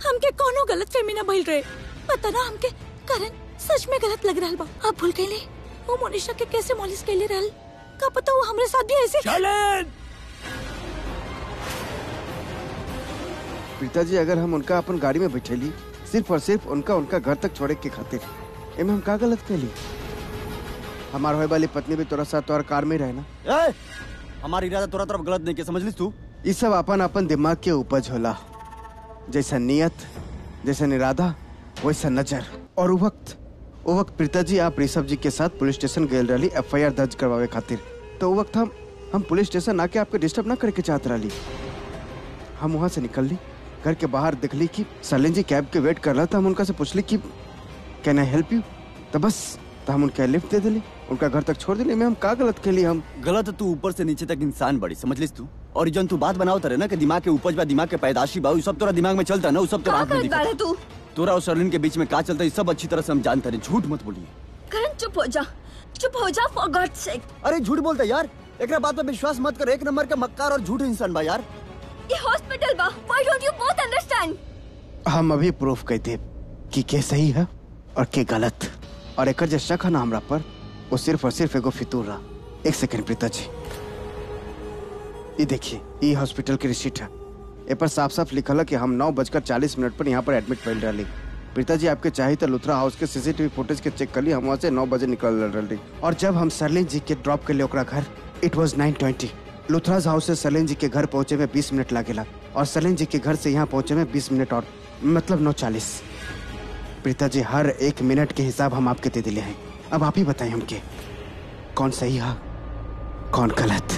हमके कोनो गलत फहमी ना भइल रहे पता ना हमके करण सच में गलत लग रहल बा आप भूल गईले वो मोनिशा के कैसे मॉलिश कैले रहल का पता वो हमरे साथ भी ऐसे चलें पिताजी अगर हम उनका अपन गाड़ी में बैठेली सिर्फ और सिर्फ उनका उनका घर तक छोड़े के खातिर एमे हम का गलत कैली हमार होए वाली पत्नी भी तोरा साथ तोहर कार में रहे ना ए हमारी इरादा तोरा तरफ गलत नहीं के समझ लिस तू ये सब अपन अपन दिमाग के उपज होला जैसा नियत जैसा इरादा वैसा नजर और वो वक्त वो वक्त पिताजी आप ऋषभ जी के साथ पुलिस स्टेशन गए रही एफ दर्ज करवावे खातिर तो वो वक्त हम हम पुलिस स्टेशन आके आपके डिस्टर्ब ना करे के चाहत रही हम वहाँ से निकल ली घर के बाहर दिखली कि सलीन जी कैब के वेट कर रहा था हम उनका से पूछली कि कैन आई हेल्प यू तो बस तो हम उनके लिफ्ट दे दिली उनका घर तक छोड़ दिली में हम का गलत के लिए हम गलत तू ऊपर से नीचे तक इंसान बड़ी समझ लिस तू और जन तू बात बनाओ तरे ना कि दिमाग के उपज बा दिमाग के पैदाशी बा उ सब तोरा दिमाग में चलता है ना उ सब तोरा का आंख में करत दिखता बाड़े है। तू तोरा और सरलिन के बीच में का चलता है ये सब अच्छी तरह से हम जानते हैं झूठ मत बोलिए करण चुप हो जा चुप हो जा फॉर गॉड सेक अरे झूठ बोलता है यार एक बात पे विश्वास मत कर एक नंबर का मक्कार और झूठ इंसान बा यार ये हॉस्पिटल बा why don't you both understand हम अभी प्रूफ कर दे कि के सही है और के गलत और एक जो शक है ना हमरा पर वो सिर्फ और सिर्फ एगो फितूर रहा एक सेकंड प्रीता जी ये देखिए ये हॉस्पिटल की रिसीट है ए पर साफ साफ लिखल है कि हम नौ बजकर चालीस मिनट पर यहाँ पर एडमिट फैल रही प्रीता जी आपके चाहिए तो लुथरा हाउस के सीसीटीवी फुटेज के चेक कर ली हम वहाँ से नौ बजे निकल रही और जब हम सरलिन जी के ड्रॉप के लिए ओकरा घर it was nine twenty Luthra's house से सलीन जी के घर पहुंचे में बीस मिनट लागेला और सलीन जी के घर से यहाँ पहुंचे में बीस मिनट और मतलब नौ चालीस प्रीता जी हर एक मिनट के हिसाब हम आपके दे दिले हैं अब आप ही बताएं हमके कौन सही है कौन गलत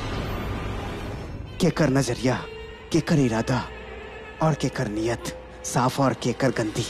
केकर नजरिया केकर इरादा और केकर नियत साफ और केकर गंदी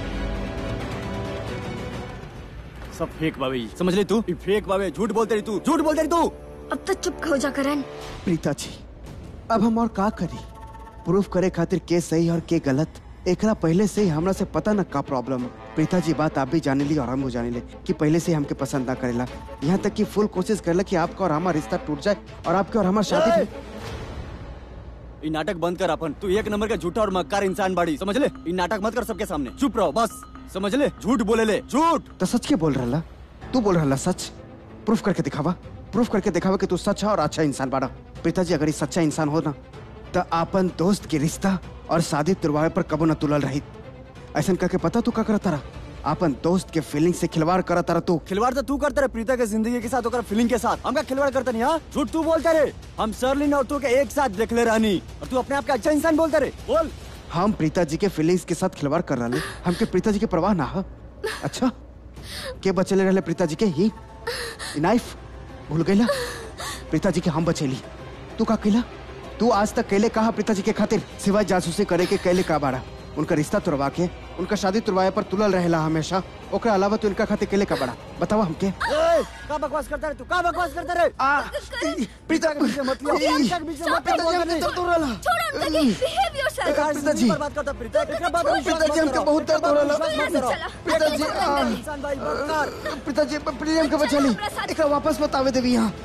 सब फेक बाबे समझ ले तू ये फेक बाबे झूठ बोलते रही तू झूठ बोलते रही तू अब तो चुप हो जा करण प्रीता जी अब हम और का करी प्रूफ करे खातिर के सही और के गलत एकरा पहले से ही हमरा से पता न का प्रॉब्लम है प्रीता जी बात आप भी जाने ली और हम भी जाने ले कि पहले से ही हमके पसंद ना करेला यहाँ तक कि फुल कोशिश करेला कि आपका और हमारा रिश्ता टूट जाए और आपके और हमारा शादी भी ये नाटक बंद कर अपन तू एक नंबर का झूठा और मक्कार इंसान बाड़ी समझ ले ये नाटक मत कर सबके सामने चुप रहो बस समझ ले झूठ बोले ले झूठ तो सच के बोल रहा तू बोल रहा सच प्रूफ करके दिखावा प्रूफ करके दिखावा कि तू सच है और अच्छा इंसान बाड़ा पिताजी अगर ये सच्चा इंसान हो ना तो आपन दोस्त के रिश्ता और शादी तुरवावे पर कबो न तुलल रही ऐसा करके पता तू का करता रहा आपन दोस्त के फीलिंग से खिलवाड़ करता रहा तू खिलवाड़ तो तू करता रहे प्रीता के जिंदगी के साथ होकर फीलिंग के साथ हमका खिलवाड़ करता नहीं हाँ झूठ तू बोलता रे हम सरलिन और तू के एक साथ देख ले रहनी और तू अपने आप का अच्छा इंसान बोलता रे बोल हम प्रीता जी के फीलिंग्स के साथ खिलवाड़ कर रहे हमके प्रीता जी के परवाह ना है अच्छा के बचेले रहले प्रीता जी के ही नाइफ भूल गईला प्रीता जी के हम बचेली तू का कैला तू आज तक कैले कहा प्रीता जी के खातिर सिवाय जासूसी करे के कैले का बाड़ा उनका रिश्ता तुड़वा के उनका शादी तुड़वाए पर तुलल रहेला हमेशा ओकरा अलावा तू इनका खातिर कैले का बड़ा बतावा हमके ए, का बकवास करता रे तू का बकवास करता रे आ प्रीता के बीच में मत लिया प्रीता के बीच में मत पिताजी लिया हमके दर्द हो रहा छोड़ उनका बिहेव योरसेल्फ बेकार पिताजी। जिंदगी पर बात करता प्रीता एक बात पर विश्वास पिताजी मत हमके करो। बहुत दर्द हो रहा विश्वास मत करो। पिताजी आ, इंसान भाई बदकार पिताजी प्रियम के बचेली एकरा वापस मत आवे देवी यहाँ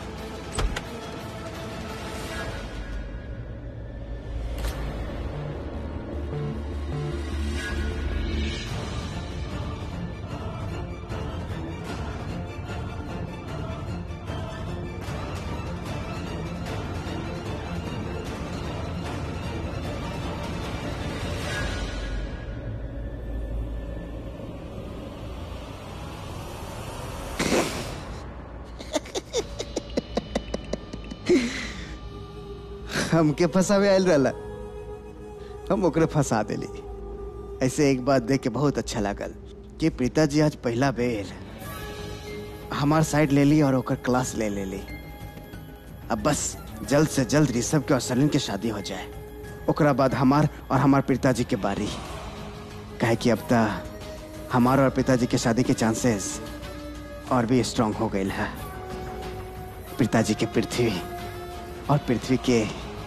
हमके फंसावे आयल रहला हम ओकरे फंसा देली ऐसे एक बात देख के बहुत अच्छा लागल कि प्रीता जी आज पहला बेर हमार साइड ले ली और ओकर क्लास ले ले ली अब बस जल्द से जल्द ऋषभ के और सलीन के शादी हो जाए ओकरा बाद हमार और हमार पिताजी के बारी काहे कि अब तक हमार और पिताजी के शादी के चांसेस और भी स्ट्रांग हो गए है पिताजी के पृथ्वी और पृथ्वी के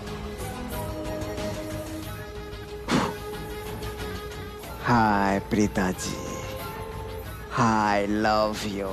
हाय प्रीता जी हाय लव यू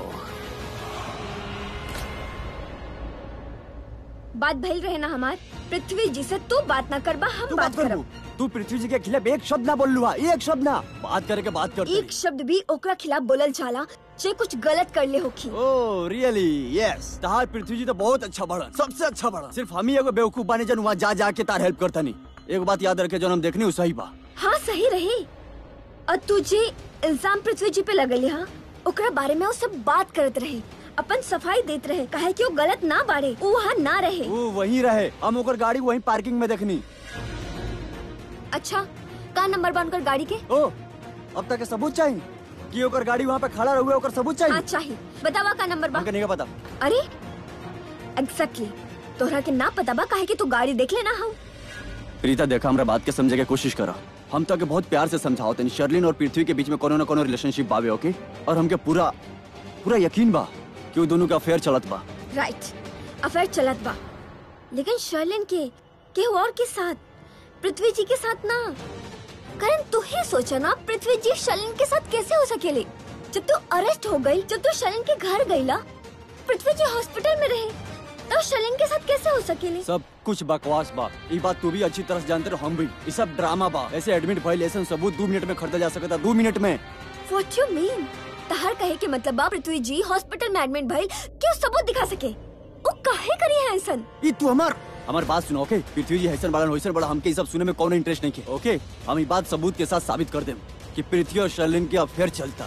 बात भइल रहे ना हमार पृथ्वी जी से तू बात ना करबा हम तू बात बात कर करब तू पृथ्वी जी के खिलाफ एक शब्द ना बोल लुआ एक शब्द ना बात करे के बात करते एक शब्द भी ओकरा खिलाफ बोलल जाला जे कुछ गलत कर ले होखी ओ रियली यस तहार पृथ्वी जी तो बहुत अच्छा बढ़ा सबसे अच्छा बढ़ा सिर्फ हम ही एगो बेवकूफ बानी जन वहाँ जा जा के तार हेल्प करता नहीं एक बात याद रखे जो हम देखनी वो सही बा हाँ सही रही और तुझे इल्जाम पृथ्वी जी पे लगल हा ओकरा बारे में वो सब बात करत रहे अपन सफाई देत रहे काहे कि वो गलत ना बाड़े वो वहाँ ना रहे वो वहीं रहे हम ओकर गाड़ी वहीं पार्किंग में देखनी अच्छा का नंबर बा उनकर गाड़ी के ओ अब तक के सबूत चाहिए कि ओकर गाड़ी वहाँ पे खड़ा रहुए ओकर सबूत हाँ चाहिए चाहिए बतावा का नंबर बा हमके नहीं पता अरे एग्जैक्टली तोहरा के ना पता बा काहे कि तू गाड़ी देख लेना हम रीता देखा हमरा बात के समझे के कोशिश करा हम तो के बहुत प्यार से समझाओ तनी शर्लिन और पृथ्वी के बीच में कोनो न कोनो रिलेशनशिप बावे ओके और हमके पूरा पूरा यकीन बा कि वो दोनों का अफेयर चलत बा राइट अफेयर चलत बा लेकिन शर्लिन के केहू और के साथ पृथ्वी जी के साथ ना करण तू ही सोचा ना पृथ्वी जी शर्लिन के साथ कैसे हो सकेले जब तू अरेस्ट हो गई जब तू शर्लिन के घर गईला पृथ्वी जी हॉस्पिटल में रहे तो शर्लिन के साथ कैसे हो सकेले सब कुछ बकवास बा ये बात तू भी अच्छी तरह से जानते रहो हम भी ये सब ड्रामा बा ऐसे एडमिट भइल ऐसे सबूत दो मिनट में खरीदा जा सकता दो मिनट में व्हाट यू मीन तहर कहे के मतलब बा पृथ्वी जी हॉस्पिटल में एडमिट भइल क्यों सबूत दिखा सके वो काहे करी है ऐसन ये तू हमार हमार बात सुनो ओके पृथ्वी जी हैसन बड़ा होइसन बड़ा हमके ये सब सुने में कौन इंटरेस्ट नहीं के ओके हम ये बात सबूत के साथ साबित कर देम कि पृथ्वी और शर्लिन के अफेयर चलता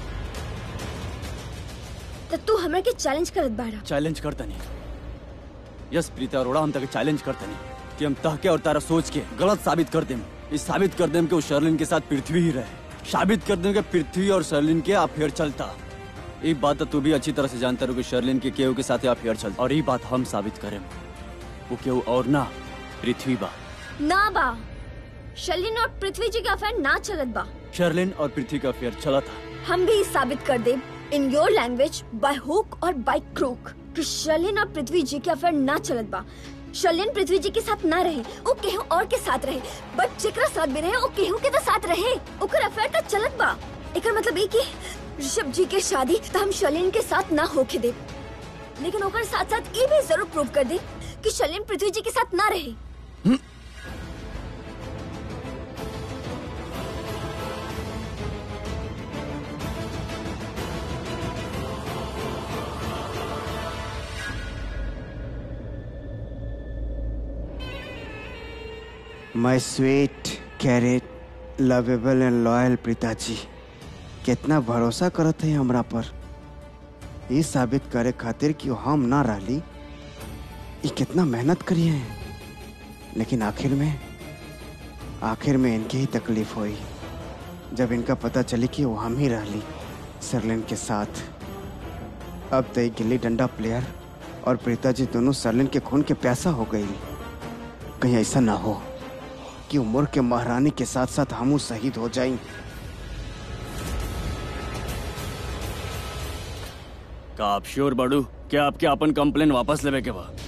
तो तू हमरा के चैलेंज करत बाड़ा चैलेंज करता नहीं यस प्रीता अरोड़ा हम तक चैलेंज करते नहीं कि हम तहके और तारा सोच के गलत साबित कर देम इस साबित कर देम कि वो शर्लिन के साथ पृथ्वी ही रहे साबित कर देम कि पृथ्वी और शर्लिन के अफेयर चलता एक बात तो तू भी अच्छी तरह से जानता रहो कि शर्लिन के केहू के साथ अफेयर चलता और ये बात हम साबित करें वो केहू और ना पृथ्वी बा ना बा शर्लिन और पृथ्वी जी का अफेयर ना चलत बा शर्लिन और पृथ्वी का अफेयर चला था हम भी साबित कर दे in your language by hook और बाय क्रूक कि शर्लिन और पृथ्वी जी के अफेयर ना चलत बा शर्लिन पृथ्वी जी के साथ ना रहे वो केहू और के साथ रहे बट जेकरा साथ भी रहे वो केहू के तो साथ रहे ओकर अफेयर तो चलत बा एकर मतलब ई कि ऋषभ जी के शादी तो हम शर्लिन के साथ ना होके दे लेकिन ओकर साथ साथ ये भी जरूर प्रूव कर दे कि शर्लिन पृथ्वी जी के साथ ना रहे my sweet carrot lovable and loyal पिताजी कितना भरोसा करत है हमरा पर ये साबित करे खातिर कि हम ना रहली ये कितना मेहनत करिए हैं लेकिन आखिर में आखिर में इनके ही तकलीफ हुई जब इनका पता चली कि वो हम ही रहली सरलिन के साथ अब तो ये गिल्ली डंडा प्लेयर और प्रीता जी दोनों सरलिन के खून के प्यासा हो गई कहीं ऐसा ना हो कि उम्र के महारानी के साथ साथ हम शहीद हो जाएं का आप श्योर बाड़ू क्या आपके अपन कंप्लेन वापस लेवे के बा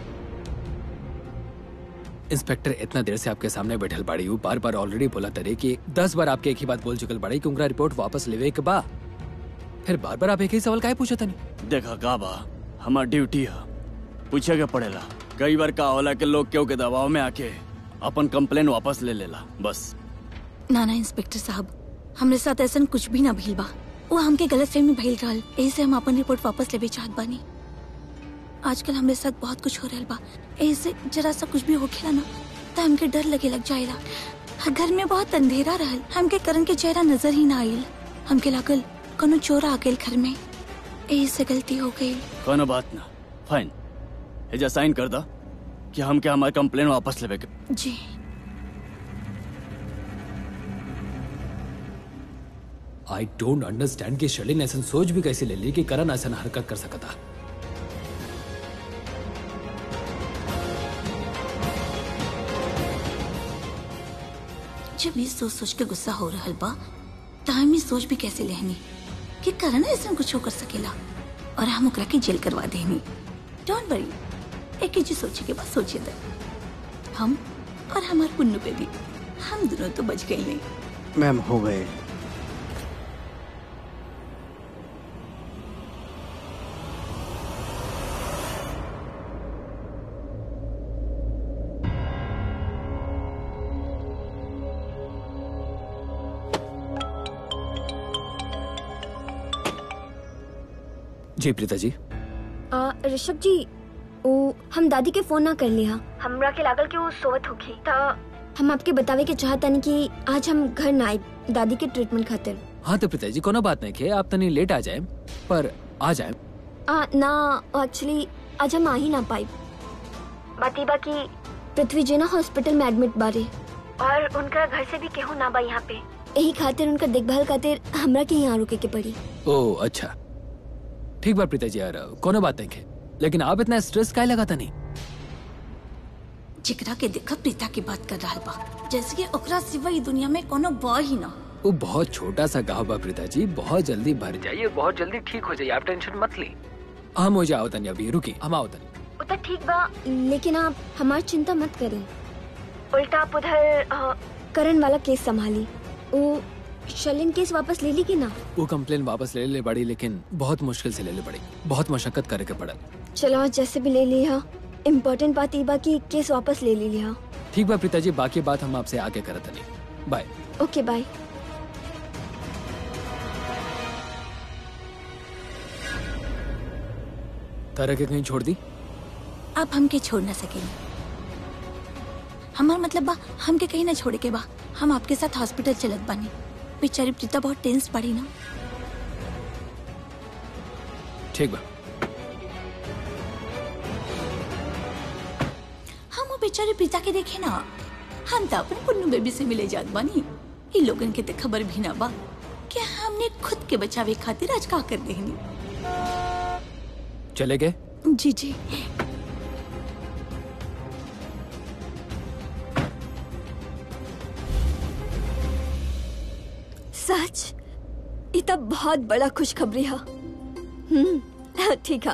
इंस्पेक्टर इतना देर से आपके सामने बैठल बाड़ी हूँ बार बार ऑलरेडी बोला तरे कि दस बार आपके एक ही बात बोल चुकल बाड़ी कि उनका रिपोर्ट वापस लेवे के बा फिर बार बार आप एक ही सवाल काहे पूछा तनी देखा का बा हमार ड्यूटी है पूछे के पड़ेला कई बार का होला के लोग केहू के दबाव में आके अपन कंप्लेन वापस ले लेला बस ना ना इंस्पेक्टर साहब हमरे साथ ऐसा कुछ भी ना भइल बा वो हमके गलत फहमी भइल रहल एही से हम अपन रिपोर्ट वापस लेवे चाहत बानी आजकल हमरे साथ बहुत कुछ हो रहल बा एही से जरा सा कुछ भी होखेला ना तो हमके डर लगे लग जाएला घर में बहुत अंधेरा रहल हमके करण के चेहरा नजर ही ना आइल हमके लागल कोनो चोर आ गइल घर में एही से गलती हो गई कोनो बात ना फाइन एजा साइन कर दा कि हम के हमार कंप्लेन वापस लेवे के जी आई डोंट अंडरस्टैंड कि शर्लिन ऐसा सोच भी कैसे ले ली कि करण ऐसा हरकत कर सकता जब ये सोच सोच के गुस्सा हो रहल बा त हम ये सोच भी कैसे लेहनी कि करण ऐसा कुछ हो कर सकेला और हम ओकरा के जेल करवा देनी डोंट वरी एक ही चीज सोचे के बाद सोचे दे हम और हमार पुन्नू पे भी हम दोनों तो बच गए नहीं मैम हो गए जी प्रीता जी आ, ऋषभ जी ओ हम दादी के फोन ना कर लिया हमरा के लागल कि वो सोवत होगी ता हम आपके बतावे के चाहतनी कि आज हम घर ना आए दादी के ट्रीटमेंट खातिर हाँ तो प्रीता जी कोनो बात नहीं के आप तनी लेट आ जाए पर आ जाए आ, ना एक्चुअली आज हम आ ही ना पाई बाती बाकी पृथ्वी जी ना हॉस्पिटल में एडमिट बारे और उनका घर से भी केहू ना बा यहाँ पे यही खातिर उनका देखभाल खातिर हमरा के यहाँ रुके के पड़ी ओ अच्छा ठीक बात प्रीता जी यार कोनो बात नहीं के लेकिन आप इतना स्ट्रेस काहे लगाता नहीं जिकरा के देखा प्रीता की बात कर रहा बा जैसे कि ओकरा सिवा ई दुनिया में कोनो बा ही ना वो बहुत छोटा सा गाँव बा प्रीता जी बहुत जल्दी भर जाइए बहुत जल्दी ठीक हो जाइए आप टेंशन मत ली हम हो जाओ तनी अभी रुकी हम आओ तनी वो तो ठीक बा लेकिन आप हमारी चिंता मत करें उल्टा आप उधर अ, करण वाला केस संभाली वो शलिन केस वापस ले ली कि ना वो कंप्लेन वापस ले ले पड़ी लेकिन बहुत मुश्किल से ले ले पड़ी बहुत मशक्कत करे के पड़ा चलो आज जैसे भी ले लिया इम्पोर्टेंट बात ये बा कि केस वापस ले ली लिया ठीक बा प्रीता जी बाकी बात हम आपसे आगे करत नहीं बाय ओके बाय तरह के कहीं छोड़ दी आप हमके छोड़ ना सकेंगे हमार मतलब बा हमके कहीं ना छोड़े के बा हम आपके साथ हॉस्पिटल चलत बानी बेचारी प्रीता बहुत टेंस पड़ी ना ठीक बा हम वो बेचारी प्रीता के देखे ना हम तो अपने पुन्नू बेबी से मिले जात बानी इन लोगन के तो खबर भी ना बा कि हमने खुद के बचावे खातिर आज का कर देनी चले गए जी जी सच ये तो बहुत बड़ा खुशखबरी है हम्म ठीक है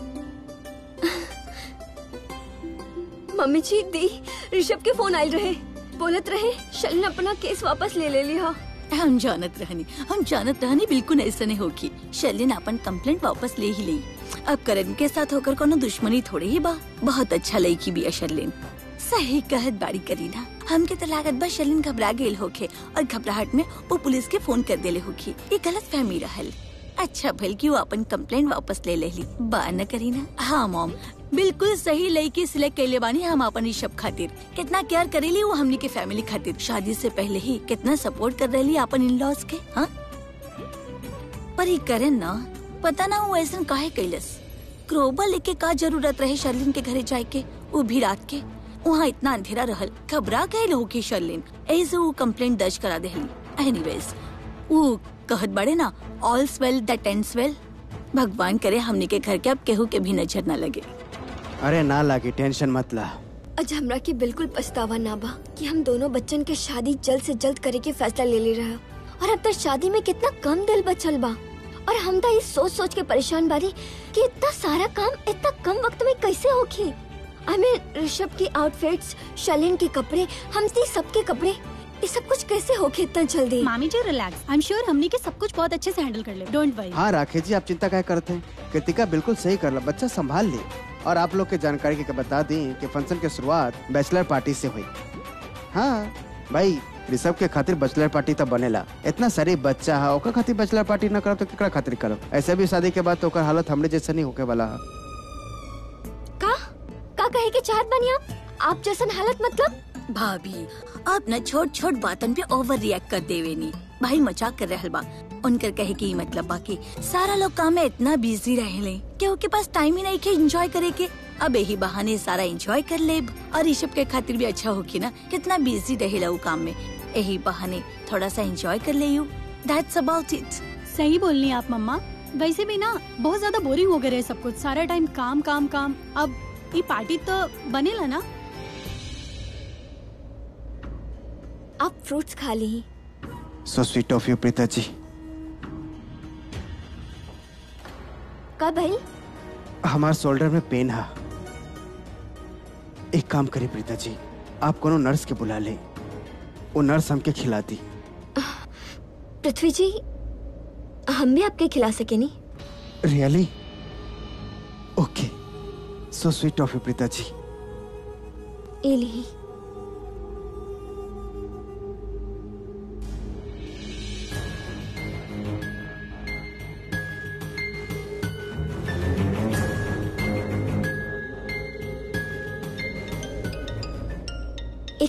मम्मी जी दी ऋषभ के फोन आयल रहे बोलत रहे शलिन अपना केस वापस ले ले लिया हम जानत रहनी हम जानत रहनी बिल्कुल ऐसा नहीं होगी शैलिन अपन कंप्लेंट वापस ले ही ली अब करण के साथ होकर कोनो दुश्मनी थोड़ी ही बा बहुत अच्छा लड़की भी है शर्लिन सही कहत बाड़ी करीना हमके तो लागत बा शर्लिन घबरा गेल होखे और घबराहट में वो पुलिस के फोन कर देले होखी ये गलत फहमी रहल अच्छा भल की वो अपन कंप्लेंट वापस ले ले ली बा न करीना हाँ मॉम बिल्कुल सही लड़की सिलेक्ट कैले बानी हम अपन ऋषभ खातिर कितना केयर करेली वो हमनी के फैमिली खातिर शादी से पहले ही कितना सपोर्ट कर रही अपन इन लॉज के हाँ पर ही करें ना पता ना वो ऐसा काहे कैलस क्रोबा लेके का जरूरत रहे शर्लिन के घरे जाए के वो भी रात के वहाँ इतना अंधेरा रहल घबरा गए होगी शर्लिन ऐसे वो कंप्लेंट दर्ज करा देहली एनीवेज वो कहत बड़े ना all's well that ends well भगवान करे हमने के घर के अब केहू के भी नजर ना लगे अरे ना लागी टेंशन मत ला आज हमरा के बिल्कुल पछतावा ना बा कि हम दोनों बच्चन के शादी जल्द से जल्द करे के फैसला ले ले रहा और अब तक शादी में कितना कम दिल बचल बा और हम तो ये सोच सोच के परेशान बारी कि इतना सारा काम इतना कम वक्त में कैसे होगी आई मीन ऋषभ की आउटफिट्स शलिन के कपड़े हम सबके कपड़े ये सब कुछ कैसे होके इतना जल्दी मामी जी रिलैक्स आई एम श्योर हमनी के सब कुछ बहुत अच्छे से हैंडल कर ले डोंट वरी हाँ राकेश जी आप चिंता क्या करते हैं कृतिका बिल्कुल सही कर ला बच्चा संभाल ले और आप लोग के जानकारी के बता दें कि फंक्शन की शुरुआत बैचलर पार्टी से हुई हाँ भाई ऋषभ के खातिर बैचलर पार्टी तो बनेला इतना सारी बच्चा है ओकर खातिर बैचलर पार्टी न करब तो केकरा खातिर करब ऐसे भी शादी के बाद तो ओकर हालत हमरे जैसे नहीं होके वाला है का का कहे के चाहत बनी आप आप जैसन हालत मतलब भाभी आप न छोट छोट बातन पे ओवर रिएक्ट कर देवे नी भाई मजाक कर रहल बा उनकर कहे की मतलब बाकी सारा लोग काम में इतना बिजी रहेले कि उनके पास टाइम ही नहीं के एंजॉय करे के अब यही बहाने सारा एंजॉय कर ले और ऋषभ के खातिर भी अच्छा होगी ना कितना बिजी रहेला वो काम में यही बहाने थोड़ा सा एंजॉय कर ले यू दैट्स अबाउट इट सही बोलनी आप मम्मा वैसे भी ना बहुत ज्यादा बोरिंग हो गए रहे सब कुछ सारा टाइम काम काम काम अब ये पार्टी तो बनेला ना आप फ्रूट्स खा ली so sweet of you Preeta ji का भाई हमारे शोल्डर में पेन है एक काम करिए प्रीता जी आप कोनो नर्स के बुला ले वो नर्स हमके खिलाती पृथ्वी जी हम भी आपके खिला सके नहीं really okay so sweet of you Preeta ji ये ली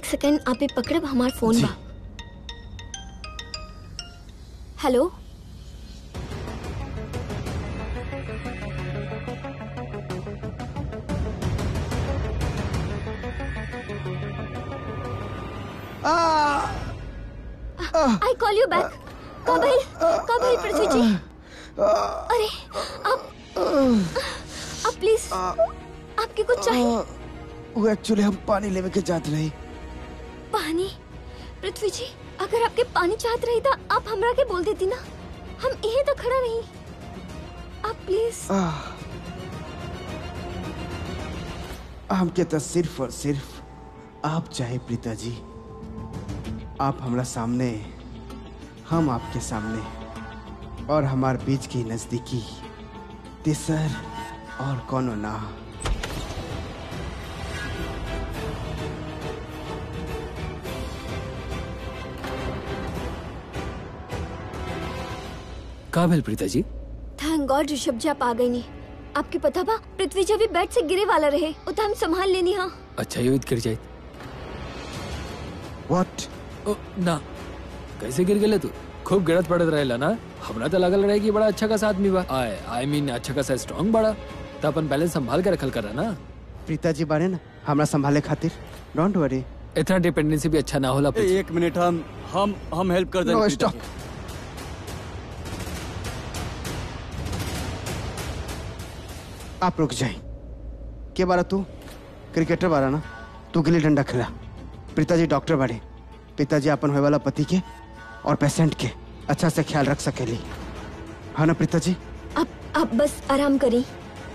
एक सेकंड आप ये पकड़ब हमार फोन जी। बा hello I call you back कब आई कब आई पृथ्वी जी अरे आप आप प्लीज आपके कुछ चाहिए वो एक्चुअली हम पानी लेवे के जात रही पानी पृथ्वी जी अगर आपके पानी चाहत रही था आप हमरा के बोल देती ना हम यहीं तो खड़ा नहीं आप प्लीज आह। हमके तो सिर्फ और सिर्फ आप चाहे प्रीता जी आप हमरा सामने हम आपके सामने और हमार बीच की नजदीकी तिसर और कोनो ना का भेल प्रीता जी थैंक गॉड ऋषभ जी आप आ गई नहीं आपके पता बा पृथ्वी जी अभी बेड से गिरे वाला रहे वो तो हम संभाल लेनी हाँ अच्छा युद्ध गिर जाए व्हाट ओ ना कैसे गिर गेले तू खूब गिरत पड़त रहेला ना हमरा तो लगल रहे कि बड़ा अच्छा खासा आदमी बा आए आई मीन अच्छा खासा स्ट्रांग बड़ा तो अपन बैलेंस संभाल के रखल करा ना प्रीता जी बारे ना हमरा संभाले खातिर डोंट वरी इतना डिपेंडेंसी भी अच्छा ना होला ए, पृथ्वी। एक मिनट हम हम हम हेल्प कर दें No, प्रीता stop. जी। आप रुक जाए के बारा तू क्रिकेटर बारा ना तू गिल्ली डंडा खेला पिताजी डॉक्टर बाड़े पिताजी अपन होए वाला पति के और पेशेंट के अच्छा से ख्याल रख सकेली हाँ ना पिताजी आप आप बस आराम करी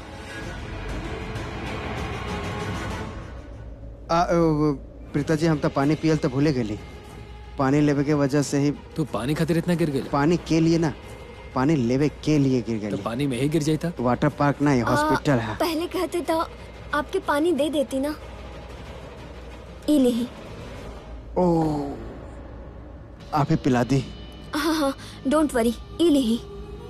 आ, अ, पिताजी हम तो पानी पियल तो भूले गेली पानी लेवे के वजह से ही तू पानी खातिर इतना गिर गेले पानी के लिए ना पानी लेवे के लिए गिर तो गई पानी में ही गिर जाता वाटर पार्क ना ये आ, हॉस्पिटल है पहले कहते तो आपके पानी दे देती ना ये नहीं ओ आप ही पिला दी हाँ हाँ डोंट वरी ये नहीं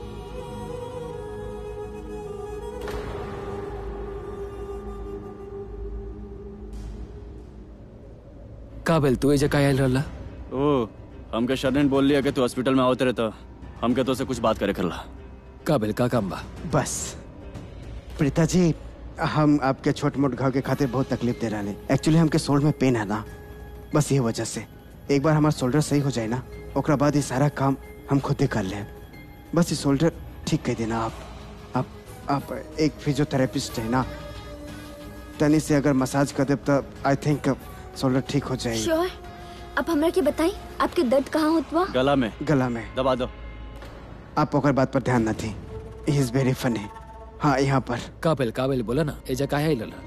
का भेल तू ए जगह आयल रहला ओ हमके शरण बोल लिया कि तू हॉस्पिटल में आवते रहता हमके तो से कुछ बात करे करला का भेल का काम बा बस प्रीता जी हम आपके छोट मोट घाव के खातिर बहुत तकलीफ दे रहे एक्चुअली हमके शोल्डर में पेन है ना बस ये वजह से एक बार हमारा शोल्डर सही हो जाए ना ओकरा बाद ये सारा काम हम खुद ही कर ले बस ये शोल्डर ठीक कर देना आप आप आप एक फिजियोथेरेपिस्ट है ना तनी से अगर मसाज कर दे तो आई थिंक शोल्डर ठीक हो जाएगी श्योर आप हमरा के बताई आपके दर्द कहाँ होत बा गला में गला में दबा दो आप ओकर बात पर ध्यान न दी ही इज वेरी फनी हाँ यहाँ पर का भेल का भेल बोला ना ए जगह आयल रहला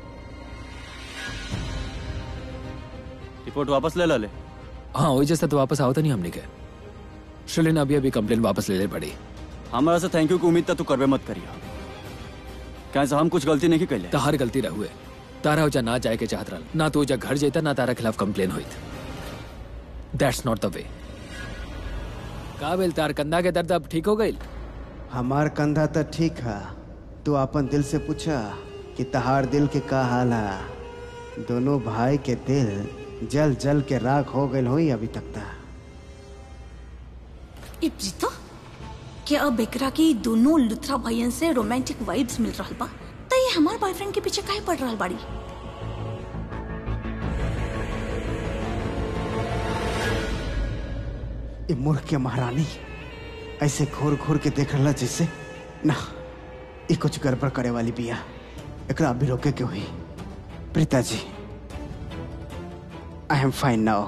रिपोर्ट वापस ले ला ले हाँ वही जैसा तो वापस आओ तो नहीं हमने के श्रीलिन अभी अभी कंप्लेन वापस ले ले पड़ी हमारा से थैंक यू की उम्मीद था तू करबे मत करिया कैसे हम कुछ गलती नहीं कैले तहार गलती रहुए तारा ओजा ना जाए के चाहत रहल ना तो ओजा घर जेता ना तारा खिलाफ कंप्लेन होइत दैट्स नॉट द वे का भेल तार कंधा के दर्द अब ठीक हो गई हमार कंधा तो ठीक है तू अपन दिल से पूछा कि तहार दिल के का हाल है दोनों भाई के दिल जल जल के राख हो गए होई अभी तक ता ए प्रीता क्या अब बेकरा की दोनों लुथरा भाइयन से रोमांटिक वाइब्स मिल रहा बा त ये हमार बॉयफ्रेंड के पीछे काहे पड़ रहा बाड़ी ये मूर्ख के महारानी ऐसे घूर घूर के देख रहा जैसे ना ये कुछ गड़बड़ करे वाली बिया एकरा अभी रोके के हुई प्रीता जी आई एम फाइन नाउ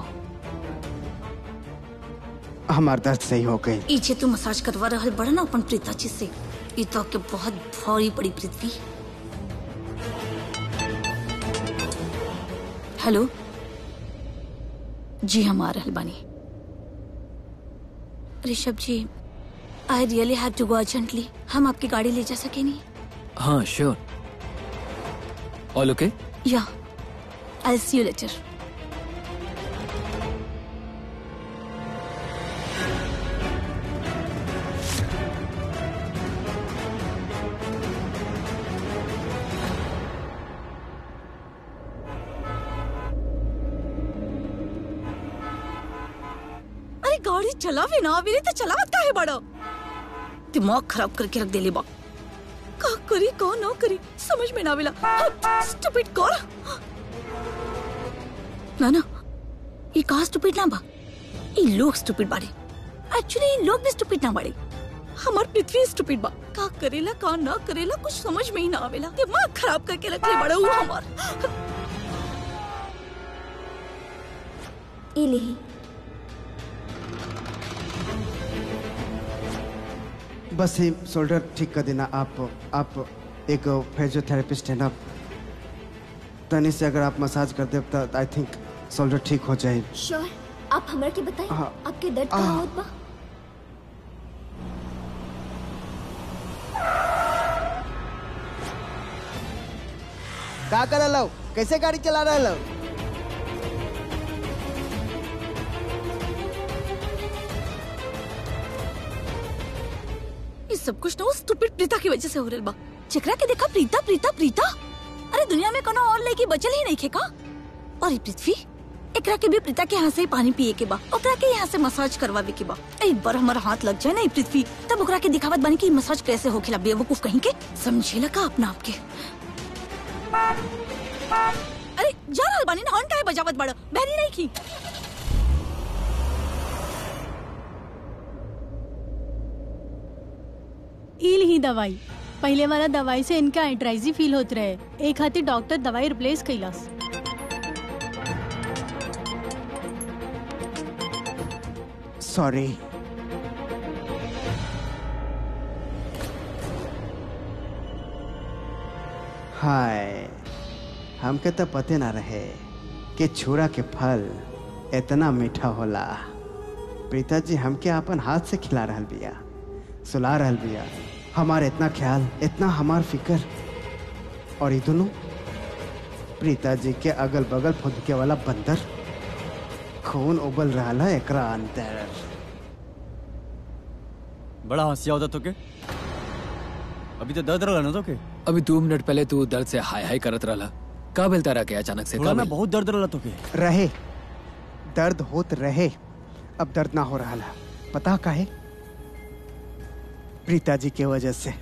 हमार दर्द सही हो गई इचे तू मसाज करवा रहल बड़ा ना अपन प्रीता जी से ई तो के बहुत भारी पड़ी पृथ्वी हेलो जी हम आ रहल बानी Rishabh ji I really have to go urgently हम आपकी गाड़ी ले जा सके नहीं हाँ श्योर ऑल ओके या आई सी यू लेटर गाड़ी चलावे ना आवे तो चलावत काहे बड़ो दिमाग खराब करके रख देले बा का करी का ना करी समझ में ना आवेला स्टूपिड कर ना ना ये का स्टूपिड ना बा ये लोग स्टूपिड बाड़े एक्चुअली ये लोग भी स्टूपिड ना बाड़े हमार पृथ्वी स्टूपिड बा का करेला का ना करेला कुछ समझ में ही ना आवेला दिमाग खराब करके रख ले बड़ा हुआ हमार ई लेही बस ही शोल्डर ठीक कर देना आप आप एक फिजियोथेरेपिस्ट है ना तनी से अगर आप मसाज कर दे तो आई थिंक शोल्डर ठीक हो जाए श्योर आप हमरा के बताइए हाँ। आपके दर्द आ। कहाँ होत बा का कर लो कैसे गाड़ी चला रहे लो ये सब कुछ ना वो स्टूपिड प्रीता की वजह से हो रहल बा जेकरा के देखा प्रीता प्रीता प्रीता अरे दुनिया में कोनो और लड़की बचल ही नहीं खे का और ये पृथ्वी एकरा के भी प्रीता के यहाँ से ही पानी पिए के बा ओकरा के यहाँ से मसाज करवावे के बा एक बार हमारा हाथ लग जाए ना ये पृथ्वी तब ओकरा के दिखावत बनी कि मसाज कैसे होखेला बेवकूफ कहीं के समझेला का अपना आपके अरे जा रहल बानी ना हॉर्न काहे बजावत बड़ा बहरी नहीं की इल ही दवाई पहले वाला दवाई से इनका एंट्राइजी फील होत रहे एक हाथी डॉक्टर दवाई रिप्लेस कैलास सॉरी हाय हमके तो पते ना रहे कि छुरा के फल इतना मीठा होला प्रीता जी हमके अपन हाथ से खिला रहल बिया सुला रहल बिया हमार इतना ख्याल इतना हमार फिकर और ये दोनों प्रीता जी के अगल बगल फुदके वाला बंदर खून उबल रहा है एकरा अंदर बड़ा हंसिया होता तो के अभी तो दर्द रहा ना तो के अभी दो मिनट पहले तू दर्द से हाय हाय करत रहला का बेलता रहा के अचानक से थोड़ा का ना बेल? बहुत दर्द रहा तो के रहे दर्द होत रहे अब दर्द ना हो रहा है पता काहे प्रीता जी के वजह से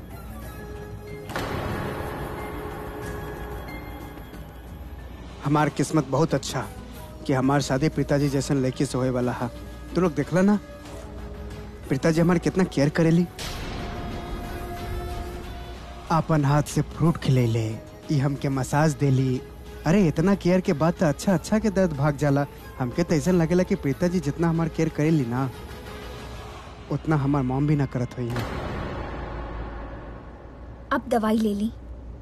हमार किस्मत बहुत अच्छा कि हमार शादी प्रीता जी जैसन लड़की से होए वाला है तू लोग देखला ना प्रीता जी हमारे कितना केयर करेली आपन हाथ से फ्रूट खिलेले ई हमके मसाज देली अरे इतना केयर के बाद तो अच्छा अच्छा के दर्द भाग जाला हमके तो ऐसा लगेला कि प्रीता जी जितना हमार केयर करेली ना उतना हमार मॉम भी ना करत हुई है आप दवाई ले ली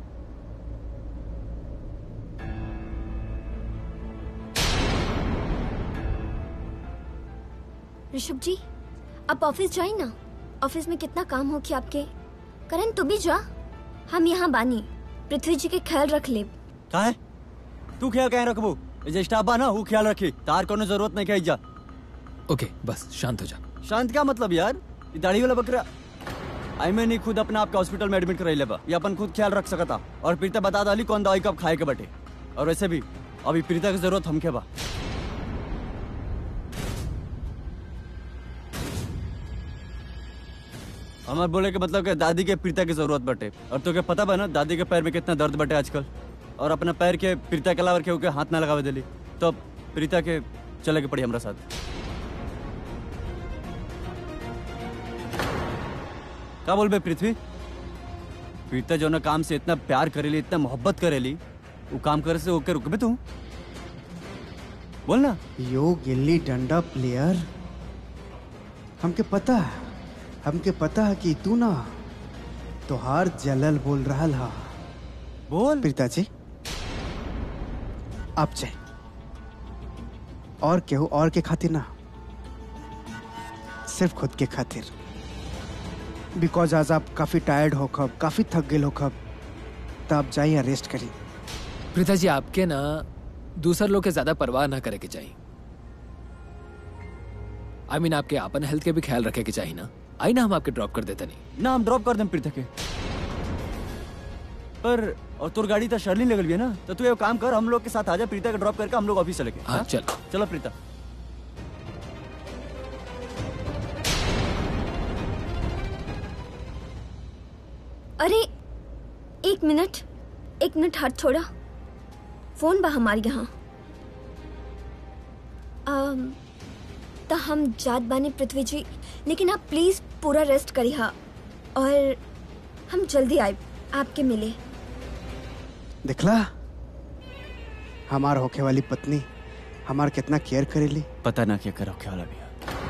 ऋषभ जी आप ऑफिस जाए ना ऑफिस में कितना काम हो कि आपके करण तू भी जा हम यहाँ बानी पृथ्वी जी के ख्याल रख ले का है तू ख्याल कहीं रखबू जे स्टाफ बा ना वो ख्याल रखी तार कोनो जरूरत नहीं कही जा ओके बस शांत हो जा शांत क्या मतलब यार ये दाढ़ी वाला बकरा आई मैं नहीं खुद अपने आपके हॉस्पिटल में एडमिट कराई लेबा ये अपन खुद ख्याल रख सकता और प्रीता बता डाली कौन दवाई कब खाए के बटे और वैसे भी अभी प्रीता की जरूरत हमके बा हमार बोले के मतलब कि दादी के प्रीता की जरूरत बटे और तो क्या पता बा ना दादी के पैर में कितना दर्द बटे आजकल और अपना पैर के प्रीता के अलावा केहू के हाथ ना लगावे दिली तो अब प्रीता के चले के पड़ी हमरा साथ का बोलबे पृथ्वी प्रीता जो ना काम से इतना प्यार करेली इतना मोहब्बत करेली वो काम करे से ओके रुकबे तू बोल ना यो गिल्ली डंडा प्लेयर हमके पता है हमके पता है कि तू ना तोहार जलल बोल रहा हा बोल प्रीता जी आप जाए और केहू और के खातिर ना सिर्फ खुद के खातिर बिकॉज आज आप काफी टायर्ड हो खब काफी थक गए हो खब तो आप जाइए रेस्ट करिए प्रीता जी आपके ना दूसर लोग के ज्यादा परवाह ना करे के चाहिए आई मीन आपके अपन हेल्थ के भी ख्याल रखे के चाहिए ना आई ना हम आपके ड्रॉप कर देते नहीं ना हम ड्रॉप कर दें प्रीता के पर और तोर गाड़ी तो शर्ली लगल भी है ना तो तू ये काम कर हम लोग के साथ आजा प्रीता के ड्रॉप करके हम लोग ऑफिस चले गए हाँ चल चलो प्रीता अरे एक मिनट एक मिनट हाथ छोड़ा फोन बा हमारे यहाँ अम, त हम जात बानी पृथ्वी जी लेकिन आप प्लीज पूरा रेस्ट करी हा और हम जल्दी आए आपके मिले दिखला हमार होखे वाली पत्नी हमार कितना केयर करेली पता ना क्या कर होके वाला भी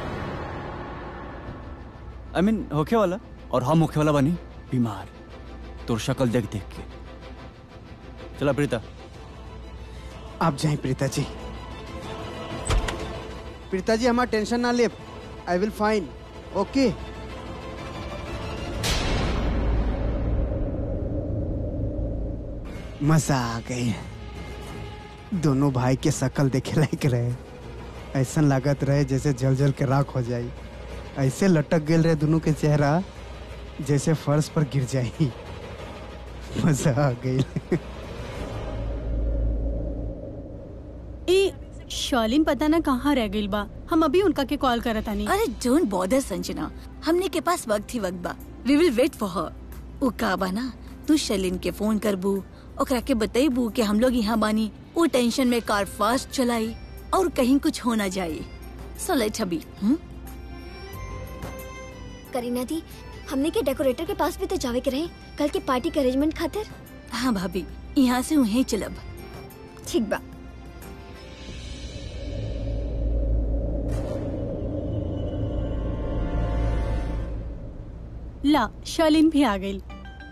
आई मीन होके वाला और हम होके वाला बनी बीमार तोर शक्ल देख देख के चला प्रीता आप जाए प्रीता जी प्रीता जी हमारा टेंशन ना ले आई विल फाइन ओके मजा आ गई दोनों भाई के शकल देखे लायक रहे ऐसा लागत रहे जैसे जल जल के राख हो जाई ऐसे लटक गेल रहे दोनों के चेहरा जैसे फर्श पर गिर जाई मजा आ गई ए शॉलिन पता ना कहाँ रह गई बा हम अभी उनका के कॉल करत आनी अरे डोंट बॉदर संजना हमने के पास वक्त ही वक्त बा we will wait for her उ का बा ना तू शलिन के फोन करबू ओकरा के बतेबू कि हम लोग यहाँ बानी वो टेंशन में कार फास्ट चलाई और कहीं कुछ हो ना जाए सो लेट अभी हम्म करीना दी हमने के डेकोरेटर के पास भी तो जावे के रहे कल के पार्टी के अरेंजमेंट खातिर हाँ भाभी यहाँ से उन्हें चलब ठीक बा ला शॉलिन भी आ गई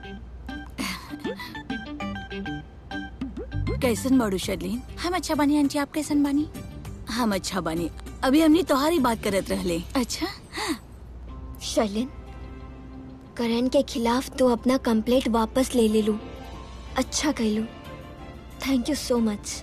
कैसन बाड़ू शर्लिन हम अच्छा बानी आंटी आप कैसन बानी हम अच्छा बानी अभी हमने तोहारी बात करत रहले अच्छा शर्लिन करण के खिलाफ तो अपना कंप्लेंट वापस ले ले लू अच्छा कहलू thank you so much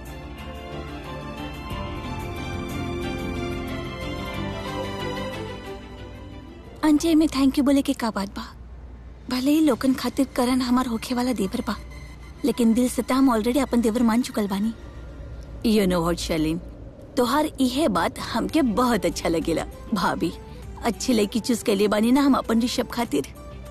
Anjay में थैंक यू बोले के का बात बा भले ही लोकन खातिर करण हमार होखे वाला देवर बा लेकिन दिल से त हम ऑलरेडी अपन देवर मान चुकल बानी यू नो व्हाट शर्लिन तोहार इहे बात हमके बहुत अच्छा लगेला भाभी अच्छी लड़की चूज के लिए बानी ना हम अपन ऋषभ खातिर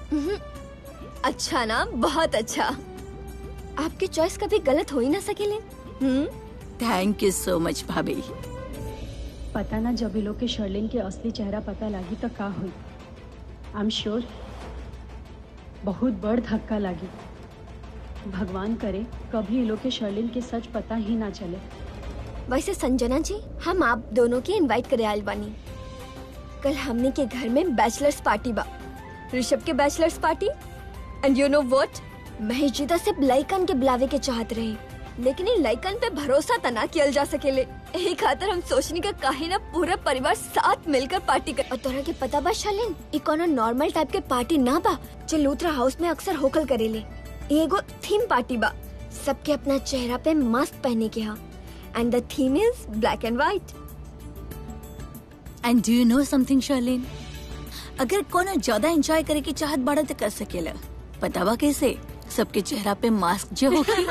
अच्छा ना बहुत अच्छा आपकी चॉइस कभी गलत हो ही ना सकेले हम्म थैंक यू सो मच भाभी पता ना जब ये लोग के शर्लिन के असली चेहरा पता लागी तो का हुई आई एम श्योर बहुत बड़ धक्का लागी भगवान करे कभी ये लोग के शर्लिन के सच पता ही ना चले वैसे संजना जी हम आप दोनों के इनवाइट करे आयल बानी कल हमने के घर में बैचलर्स पार्टी बा ऋषभ के bachelors party and you know what Mahesh ji तो सिर्फ लइकन के बुलावे के चाहत रहे लेकिन इन लइकन पे भरोसा तना कियल जा सकेले यही खातिर हम सोचनी का काहे ना पूरा परिवार साथ मिलकर पार्टी कर और तोरा के पता बा शालिन ई कोनो नॉर्मल टाइप के पार्टी ना बा जो लूथरा हाउस में अक्सर होकल करेले ई एगो थीम पार्टी बा सबके अपना चेहरा पे मास्क पहने के हा and the theme is black and white and do you know something Sherlyn अगर कोनो ज्यादा एंजॉय करे की चाहत बाड़ा तो कर सकेला पता बा कैसे सबके चेहरा पे मास्क जो होगी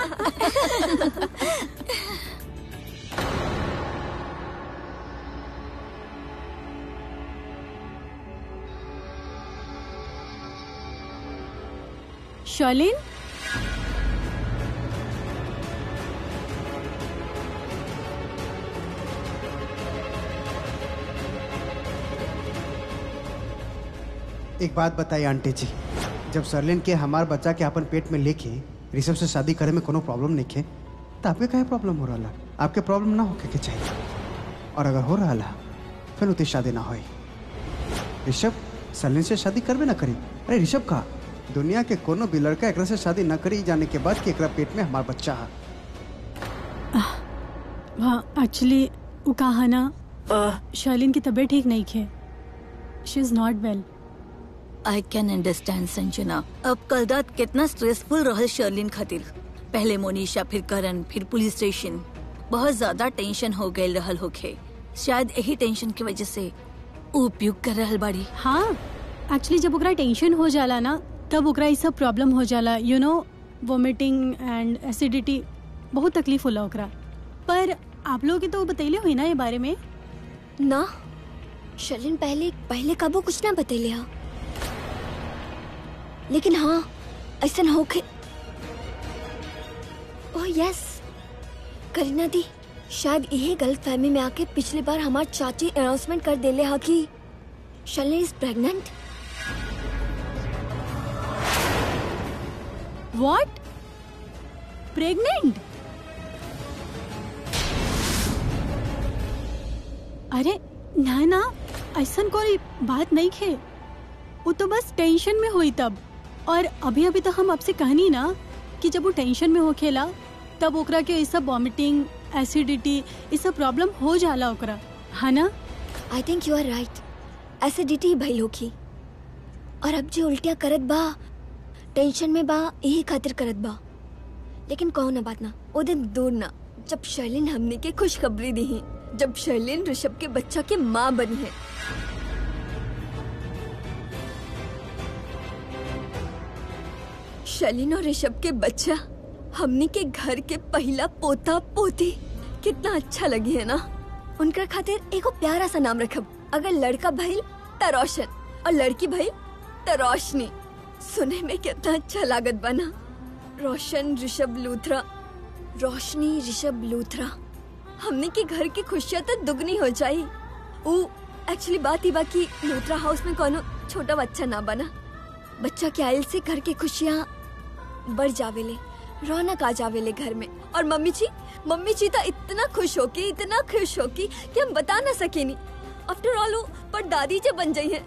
शॉलिन एक बात बताइए आंटी जी जब सरलिन के हमार बच्चा के अपन पेट में लेके ऋषभ से शादी करे में कोनो प्रॉब्लम नहीं है तो आपके काहे प्रॉब्लम हो रहा आपके प्रॉब्लम ना होके के चाहिए और अगर हो रहा ला फिर उतनी शादी ना होई ऋषभ सरलिन से शादी करबे ना करी अरे ऋषभ का दुनिया के कोनो भी लड़का एकरा से शादी न करी जाने के बाद कि एकरा पेट में हमार बच्चा है हाँ एक्चुअली वो कहा ना शर्लिन की तबीयत ठीक नहीं है she is not well I can understand Sanjana अब कल रात कितना स्ट्रेसफुल रहल शर्लिन खातिर पहले मोनिशा फिर करण फिर पुलिस स्टेशन बहुत ज्यादा टेंशन हो गए रहल होखे शायद यही टेंशन की वजह से ऊ उपयोग कर रहल बाड़ी हाँ एक्चुअली जब ओकरा टेंशन हो जाला ना तब ओकरा ये सब प्रॉब्लम हो जाला you know vomiting and acidity बहुत तकलीफ होला ओकरा पर आप लोग के तो बतैले हुई ना ये बारे में ना शर्लिन पहले पहले कबो कुछ ना बतेले हा लेकिन हाँ ऐसा होके ओह यस करीना दी शायद यही गलत फहमी में आके पिछली बार हमार चाची अनाउंसमेंट कर देले हा कि Sherlyn is pregnant what pregnant अरे ना ना ऐसा कोई बात नहीं खे वो तो बस टेंशन में हुई तब और अभी अभी तो हम आपसे कहनी ना कि जब वो टेंशन में हो खेला तब ओकरा के ऐसा वॉमिटिंग एसिडिटी ये सब प्रॉब्लम हो जाला ओकरा है ना I think you are right acidity भइल होखी और अब जो उल्टिया करत बा टेंशन में बा यही खातिर करत बा लेकिन कहो ना बात ना वो दिन दूर ना जब शर्लिन हमने के खुशखबरी दी है जब शर्लिन ऋषभ के बच्चा के माँ बनी है शर्लिन और ऋषभ के बच्चा हमने के घर के पहला पोता पोती कितना अच्छा लगी है ना उनका खातिर एगो प्यारा सा नाम रखब अगर लड़का भइल त रोशन और लड़की भइल त रोशनी सुने में कितना अच्छा लागत बना रोशन ऋषभ लूथरा रोशनी ऋषभ लूथरा हमने के घर की खुशियाँ तो दुगनी हो जाई वो एक्चुअली बात ही बाकी लूथरा हाउस में कोनो छोटा बच्चा ना बना बच्चा के आयल से घर की खुशियाँ बढ़ जावेले रौनक आ जावेले घर में और मम्मी जी मम्मी जी तो इतना खुश होके इतना खुश होकी कि हम बता ना सकेनी आफ्टर ऑल वो पर दादी जब बन गई है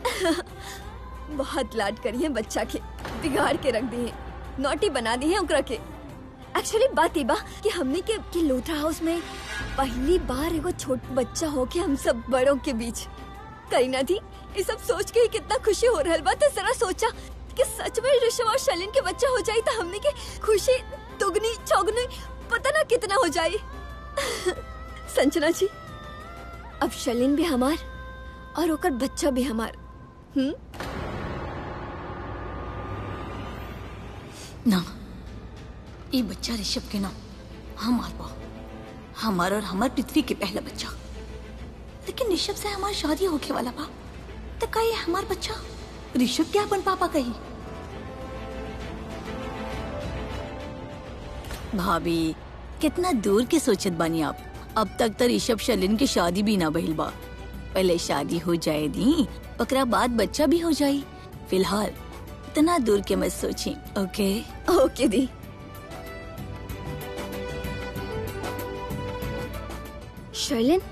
बहुत लाड करी है बच्चा के बिगाड़ के रख दी है नोटी बना दी है उकरा के एक्चुअली बात ही बा कि हमने के, के लोथरा हाउस में पहली बार एगो छोट बच्चा हो के हम सब बड़ों के बीच करीना थी ये सब सोच के ही कितना खुशी हो रहा बा तो जरा सोचा कि सच में ऋषभ और शलिन के बच्चा हो जाए तो हमने के खुशी दुगनी चौगनी पता ना कितना हो जाए संजना जी अब शलिन भी हमार और ओकर बच्चा भी हमार हम्म ना ये बच्चा ऋषभ के नाम हमार बा हमार और हमार पृथ्वी के पहला बच्चा लेकिन ऋषभ से हमार शादी होके वाला बा तो का ये हमार बच्चा ऋषभ क्या अपन पापा कही भाभी कितना दूर के सोचत बानी आप अब तक तो ऋषभ शलिन की शादी भी ना बहिल बा पहले शादी हो जाए दी ओकरा बाद बच्चा भी हो जाई फिलहाल इतना दूर के मत सोची ओके ओके दी शर्लिन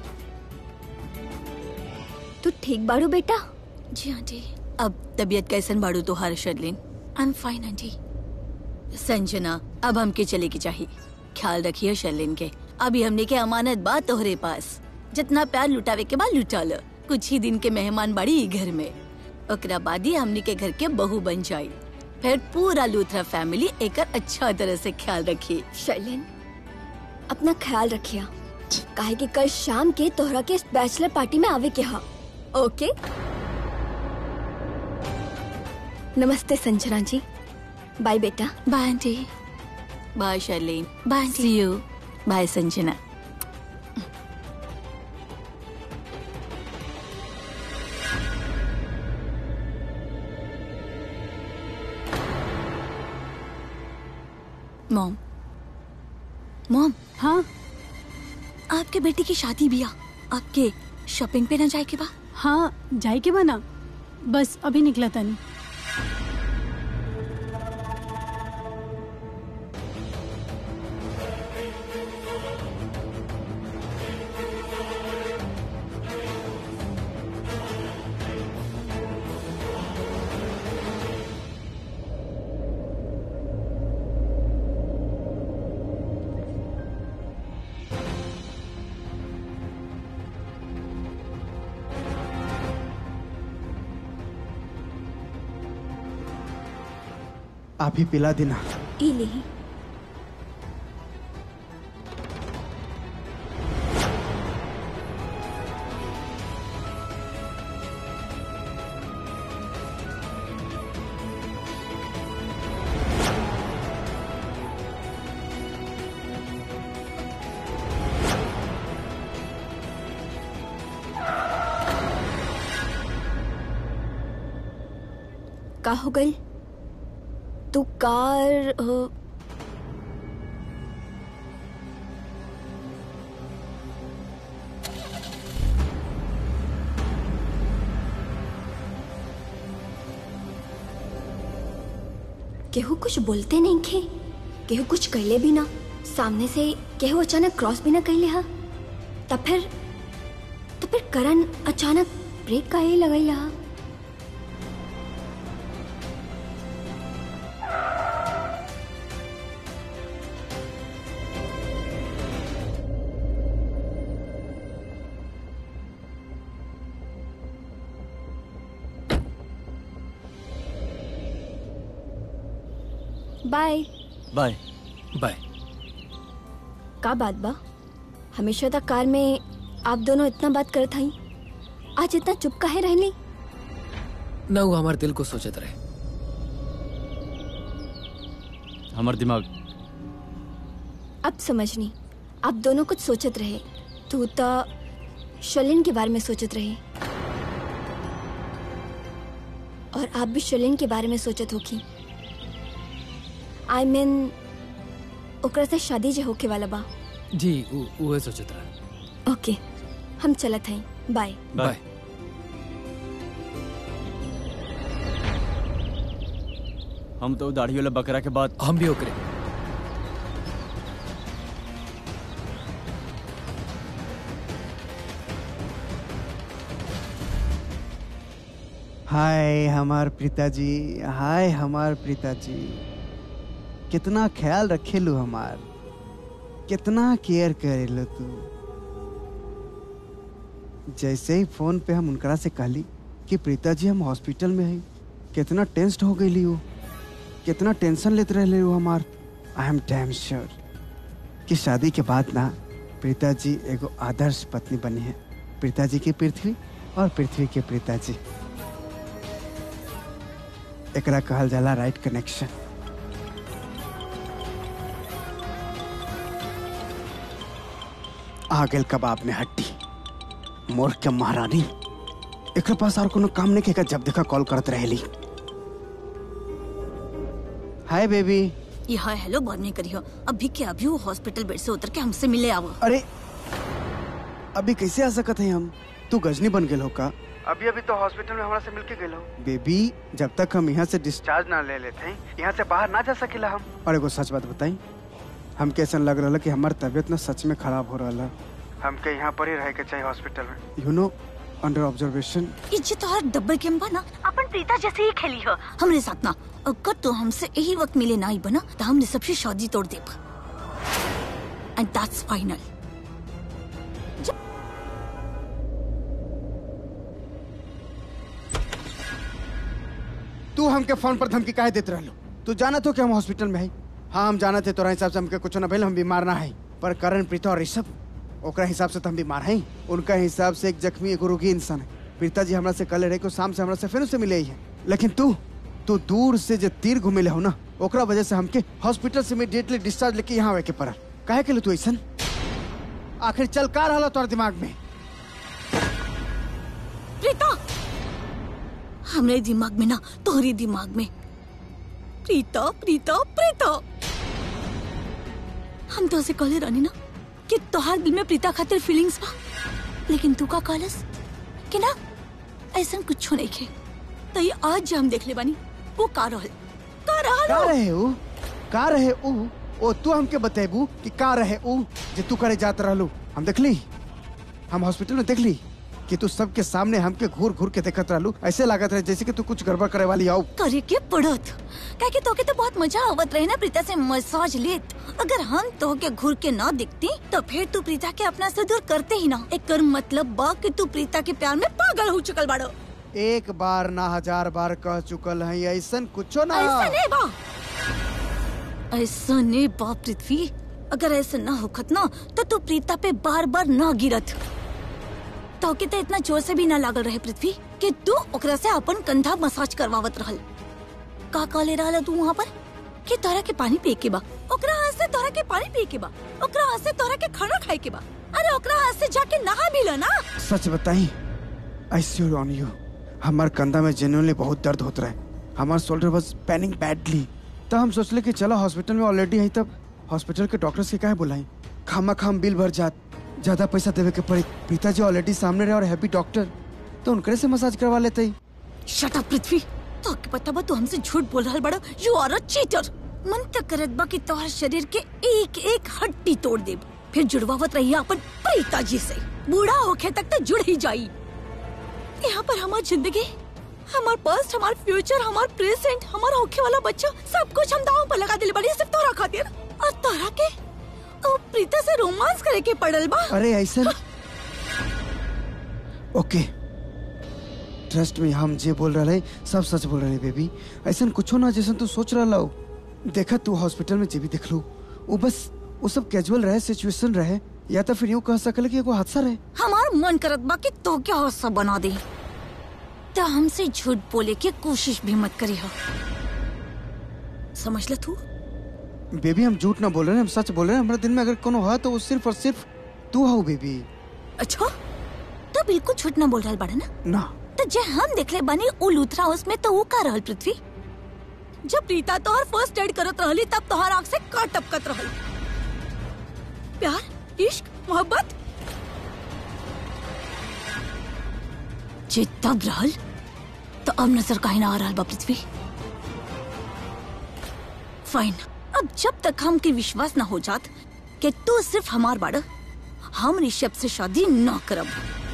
तू ठीक बाड़ू बेटा जी आंटी अब तबीयत कैसन बाड़ू तो हर Sherlyn I am fine aunty Sanjana अब हमके चले की चाहिए ख्याल रखिए शर्लिन के अभी हमने के अमानत बात तोहरे पास जितना प्यार लुटावे के बाद लुटा लो कुछ ही दिन के मेहमान बाड़ी ई घर में ओकरा बाद ही हमने के घर के बहू बन जाई फिर पूरा लूथरा फैमिली एक अच्छा तरह से ख्याल रखी शर्लिन अपना ख्याल रखिया काहे कि कल शाम के तोहरा के बैचलर पार्टी में आवे के हा ओके नमस्ते संजना जी बाय बेटा bye aunty bye Sherlyn bye see you bye Sanjana mom mom हाँ आपके बेटी की शादी भी आ आपके शॉपिंग पे ना जाए के बा हाँ जाए के बना बस अभी निकला था नहीं आप ही पिला देना ई नहीं का हो गई तू कार अ, केहू कुछ बोलते नहीं खे केहू कुछ कहले भी ना सामने से केहू अचानक क्रॉस भी ना कहले हा तब फिर तो फिर करण अचानक ब्रेक काहे लगैला हा बाय बाय बाय का बात बा हमेशा तक कार में आप दोनों इतना बात करत हई आज इतना चुप काहे रहली ना वो हमारे दिल को सोचत रहे हमार दिमाग अब समझनी आप दोनों कुछ सोचत रहे तू तो शलिन के बारे में सोचत रहे और आप भी शलिन के बारे में सोचत होखी आई I मीन mean, ओकरा से शादी जे होके वाला बा जी वो वो सोचत रहे ओके हम चलत हई बाय बाय हम तो दाढ़ी वाला बकरा के बाद हम भी ओकरे हाय हमार पिताजी हाय हमार पिताजी कितना ख्याल रखे लो हमार कितना केयर करेलो तू जैसे ही फोन पे हम उनकरा से कहली कि प्रीता जी हम हॉस्पिटल में हैं कितना टेंस्ड हो गई हो कितना टेंशन लेते रहे हो हमार आई एम डैम श्योर कि शादी के बाद ना प्रीता जी एगो आदर्श पत्नी बनी है प्रीता जी की पृथ्वी और पृथ्वी के प्रीता जी एकरा कहल जाला राइट कनेक्शन आ गेल कबाब में हड्डी मोर के महारानी एकरा पास और कोनो काम नहीं केगा जब देखा कॉल करत रहेली हाय बेबी ये हाय हेलो बाद में करियो अभी के अभी वो हॉस्पिटल बेड से उतर के हमसे मिले आओ अरे अभी कैसे आ सकत है हम तू गजनी बन गेल हो का अभी अभी तो हॉस्पिटल में हमारा से मिलके गेल हो बेबी जब तक हम यहाँ से डिस्चार्ज ना ले लेते हैं यहाँ से बाहर ना जा सकेला हम और एगो सच बात बताई हम कैसा लग रहा कि हमारी तबीयत ना सच में खराब हो रहा हमके यहाँ पर ही रह के चाहिए हॉस्पिटल में यू नो अंडर ऑब्जर्वेशन इज्जत और डब्बल गेम बना अपन प्रीता जैसे ही खेली हो हमरे साथ ना अगर तो हमसे यही वक्त मिले ना ही बना तो हमने सबसे शादी तोड़ देब एंड दैट्स फाइनल तू हमके फोन पर धमकी काहे देते रहलो तू जाना तो कि हम हॉस्पिटल में है हाँ हम जाना थे तोरा हिसाब से हमके कुछ ना भइल हम बीमार ना है पर करण प्रीता और ऋषभ ओकरा हिसाब से तो हम बीमार हैं उनका हिसाब से एक जख्मी एक रोगी इंसान है प्रीता जी हमरा से कल रहे को शाम से हमरा से फिर से मिले ही है लेकिन तू तू दूर से जो तीर घुमेले हो ना ओकरा वजह से हमके हॉस्पिटल से इमीडिएटली डिस्चार्ज लेके यहाँ आवे के पड़ल काहे के लिए तू ऐसन आखिर चल का रहा तोर दिमाग में प्रीता हमरे दिमाग में ना तोहरी दिमाग में प्रीता प्रीता प्रीता हम तो से कहले रहनी ना कि तोहार दिल में प्रीता खातिर फीलिंग्स बा लेकिन तू का कहलस कि ना ऐसा कुछ नहीं खे तो ये आज जो हम देख ले बानी वो का रहल का रहल का हो? रहे ऊ का रहे ऊ ओ तू हमके बतेबू कि का रहे ऊ जे तू करे जात रहलू हम देखली हम हॉस्पिटल में देखली कि तू सबके सामने हमके घूर घूर के देखत रहलू ऐसे लागत रहे जैसे कि तू कुछ गड़बड़ करे वाली आओ करे के पड़त काहे कि तोके तो बहुत मजा आवत रहे ना प्रीता से मसाज लेत अगर हम तोके घूर के ना दिखती तो फिर तू प्रीता के अपना से दूर करते ही ना एक कर मतलब बा कि तू प्रीता के प्यार में पागल हो चुकल बाड़ो एक बार ना हजार बार कह चुकल है ऐसन कुछो ना ऐसा नहीं बा ऐसा नहीं बा पृथ्वी अगर ऐसा ना होखत ना तो तू प्रीता पे बार बार ना गिरत तो के तो इतना जोर से भी ना लागल रहे पृथ्वी कि तू ओकरा से अपन कंधा मसाज करवावत रहल का का ले रहल तू वहाँ पर कि तोरा के पानी पिए के बा ओकरा हाथ से तोरा के पानी पिए के बा ओकरा हाथ से तोरा के खाना खाए के बा अरे ओकरा हाथ से जाके नहा भी लो ना सच बताई आई श्योर ऑन यू हमार कंधा में जेन्युइनली बहुत दर्द होता है हमार शोल्डर वाज पेनिंग बैडली तो हम सोचले कि चलो हॉस्पिटल में ऑलरेडी है तब हॉस्पिटल के डॉक्टर से काहे बुलाई खामा खाम बिल भर जात ज्यादा पैसा देवे के पड़ी पिताजी ऑलरेडी सामने रहे और हैप्पी डॉक्टर तो उनकरे से मसाज करवा लेते ही शट अप पृथ्वी तो के पता बा तू हमसे झूठ बोल रहा बड़ा यू आर अ चीटर मन तक करत बा कि तोहर शरीर के एक एक हड्डी तोड़ दे फिर जुड़वावत रही अपन प्रीता जी से बूढ़ा होके तक तो जुड़ ही जाई यहाँ पर हमार जिंदगी हमार पास्ट हमार फ्यूचर हमार प्रेजेंट हमार होखे वाला बच्चा सब कुछ हम दांव पर लगा दिल बड़ी सिर्फ तोरा खातिर और तोरा के ओ प्रीता से रोमांस करे के पड़ल बा अरे ऐसा ओके ट्रस्ट में हम जे बोल रहा है सब सच बोल रहे बेबी ऐसा कुछ ना जैसा तू सोच रहा हो देखा तू हॉस्पिटल में जे भी देख लू वो बस वो सब कैजुअल रहे सिचुएशन रहे या तो फिर यूं कह सकले कि एगो हादसा रहे हमार मन करत बा कि तो क्या हादसा बना दे तो हमसे झूठ बोले की कोशिश भी मत करी हो समझ ल तू बेबी हम झूठ ना बोल रहे हैं हम सच बोल रहे हैं हमारे दिन में अगर कोनो है तो वो सिर्फ और सिर्फ तू हो बेबी अच्छा तो बिल्कुल झूठ ना बोल रहा बड़ा ना ना तो जे हम देखले बनी उ लूथरा उसमें तो वो का रहल पृथ्वी जब प्रीता तोहर फर्स्ट एड करत रहली तब तोहर आंख से का टपकत रहल प्यार इश्क मोहब्बत जे तब रहल तो अब नजर काहे ना आ रहल बा पृथ्वी फाइन अब जब तक हमके विश्वास ना हो जात कि तू सिर्फ हमार बाड़ा हम ऋषभ से शादी ना करब